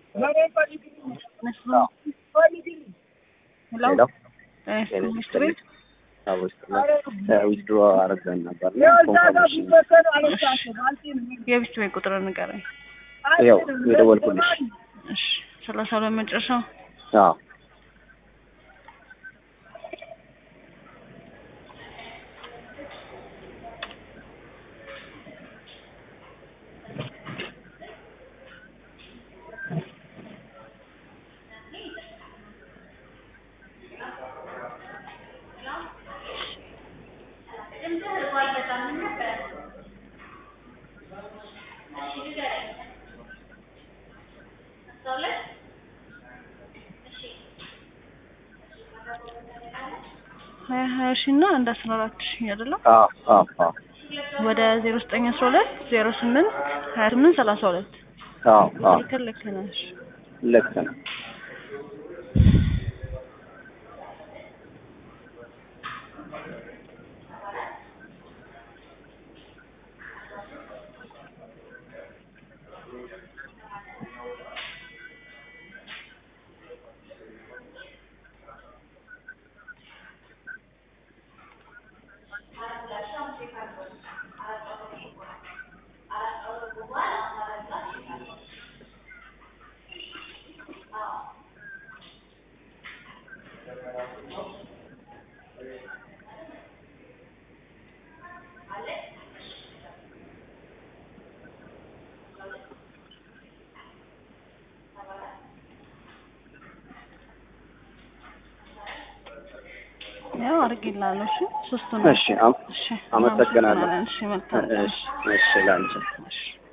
ሄሎ ሚኒስትር ቤት ዊዝድሮ አረገን ነበር የቢስት ቤት ቁጥር ንገረኝ። ያው የደወልኩልሽ እሺ ሰላሳ ሁለት መጨረሻው አዎ ሀያ ሀያ ሺ እና አንድ አስራ አራት ሺ አይደለም አዎ አዎ አዎ ወደ ዜሮ ዘጠኝ አስራ ሁለት ዜሮ ስምንት ሀያ ስምንት ሰላሳ ሁለት አዎ አዎ ልክ ልክ ነሽ። ልክ ነው ያው አድርጌልሃለሁ። እሺ ሶስቱን እሺ አም- እሺ አመሰግናለሁ። እሺ መልካም እሺ እሺ ላንቺ እሺ